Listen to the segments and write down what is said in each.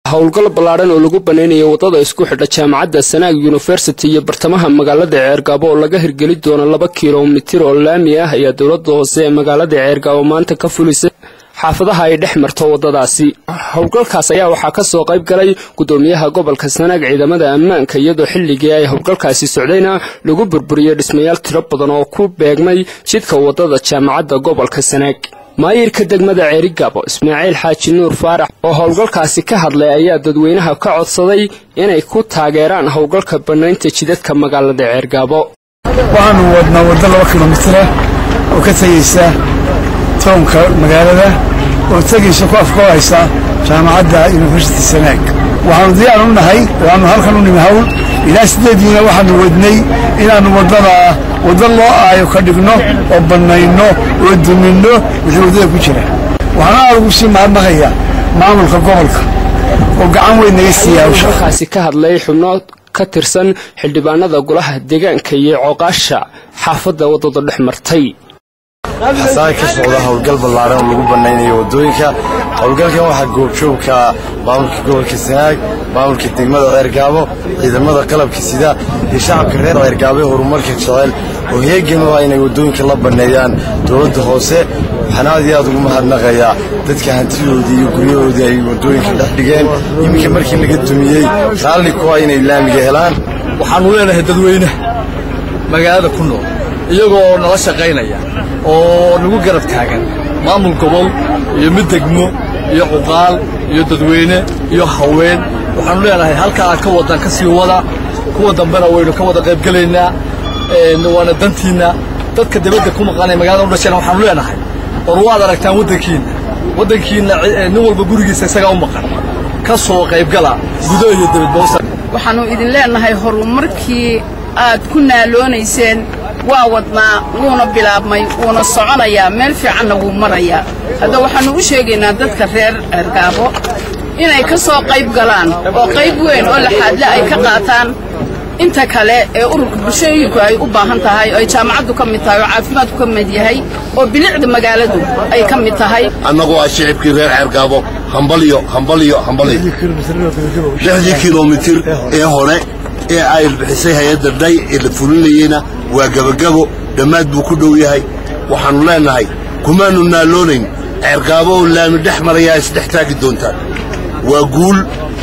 howlgal ballaadhan oo lagu banaynayo waddada isku xidha jaamacadda sanaag yunifersity iyo bartamaha magaalada ceergaabo oo laga hirgeli doono laba kilomitir oo laami ah ayaa dowladda hoose ee magaalada ceergaabo maanta ka fulisay xaafadaha ay dhex marto waddadaasi howlgalkaas ayaa waxaa ka soo qayb galay guddoomiyaha gobolka sanaag ciidamada ammaanka iyadoo xilligii ay howlgalkaasi socdayna lagu burburiyey dhismayaal tiro badan oo ku beegmay jidka waddada jaamacadda gobolka sanaag maayirka degmada ceerigaabo ismaaciil xaaji nuur faarax oo howlgalkaasi ka hadlay ayaa dadweynaha ka codsaday inay ku taageeraan howlgalka bannaynta jidadka magaalada ceergaabo waxaanu wadnaa waddo laba kilomitira oo ka tegaysa townka magaalada oo tegaysa ku afkoohaysa jaamacadda yunifersity sanaag waxaanu diyaar u nahay waanu halkan u nimi hawl ilaa sideediina waxaanu wadnay inaannu waddada waddo loo aayo ka dhigno oo bannayno oo duminno wixii waddada ku jira waxaana aad ugu sii mahadnaqayaa maamulka gobolka oo gacan weyn naga siiya hawsha halkaasi ka hadlay xubno ka tirsan xildhibaanada golaha deegaanka iyo cooqaasha xaafadda waddada dhex martay xasaan ka socda howlgal ballaaran oo lagu bannaynayo waddooyinka howlgalkan waxaa goobjoogka maamulka gobolka sanaag maamulka degmada ceergaabo ciidamada qalabka sida iyo shacabka reer ceergaabo ee horumarka jecel oo heegan u ah inay waddooyinka la banneeyaan dowladda hoose waxaana aad iyo aad ugu mahadnaqayaa dadka hantidoodii iyo guryahoodii ay waddooyinka dhex dhigeen iminka markii laga dumiyey raalli ku ah inay laamiga helaan waxaannu leenahay dadweyne magaalada ku nool iyagoo nala shaqaynaya oo nagu garab taagan maamul gobol iyo mid degmo iyo cuqaal iyo dadweyne iyo haween waxaannu leenahay halkaa aad ka wadaan ka sii wada kuwa dambena waynu ka wada qaybgelaynaa waana dantiinna dadka dibadda ku maqaanay magaalada u dhasheen waxaannu leenahay war waad aragtaan waddankiinna waddankiinna nin walba gurigiisa isagaa u maqan ka soo qaybgala gudo iyo dibadboosa waxaannu idin leenahay horumarkii aad ku naaloonayseen waa wadnaa wuuna bilaabmay wuuna soconayaa meel fiicanna wuu marayaa hadda waxaannu u sheegaynaa dadka reer ceergaabo inay ka soo qayb galaan oo qayb weyn oo laxaadle ay ka qaataan inta kale ee ururka bulshooyinku ay u baahan tahay oo ay jaamacaddu ka mid tahay oo caafimaadku ka mid yahay oo bilicda magaaladu ay ka mid tahay annagoo ah shicibkii reer ceergaabo hambalyo hambalyo hambalyo lixdii kilomitir ee hore ee ay bixisay hay-adda dhay ee la fulinayeyna waa gebagabo dhammaad buu ku dhow yahay waxaannu leennahay kumaannu naaloonayn ceergaabo oo laami dhex marayaa isdhex taagi doontaan waa guul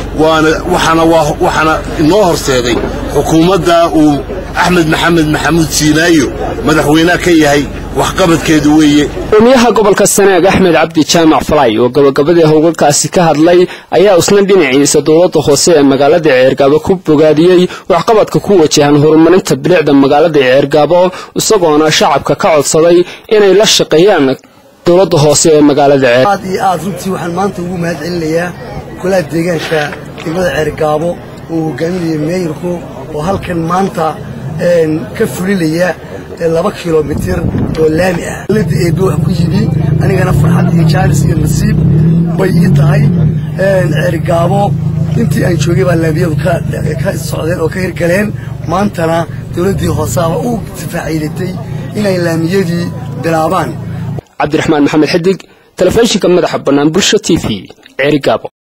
waxaana inoo horseeday xukuumadda uu axmed maxamed maxamuud siinaayo madaxweynaha ka yahay waxqabadkeedu weeye gudoomiyaha gobolka sanaag axmed cabdi jaamac falay oo gabagabadii howlgalkaasi ka hadlay ayaa isna dhinaciisa dowladda hoose ee magaalada ceergaabo ku bogaadiyey waxqabadka ku wajahan horumarinta bilicda magaalada ceergaabo isagoona shacabka ka codsaday inay la shaqeeyaan dowladda hoose ee magaalada ceer aad iyo aad runtii waxaan maanta ugu mahad celinayaa golaha deegaanka degmada ceergaabo uu hogaaminayo meeyarku oo halkan maanta ka fulinaya laba kilomitir oo laami ah dowladda eebe wax ku yimi anigana farxad iyo jaanis iyo nasiib bay ii tahay ceergaabo intii aan joogay baa laamiyadu ka socdeen oo ka hirgaleen maantana dowladdii hoosaaba u difaaciilatay inay laamiyadii bilaabaan cabdiraxmaan maxamed xidig telefishinka madaxa bannaan bulsho t v ceerigaabo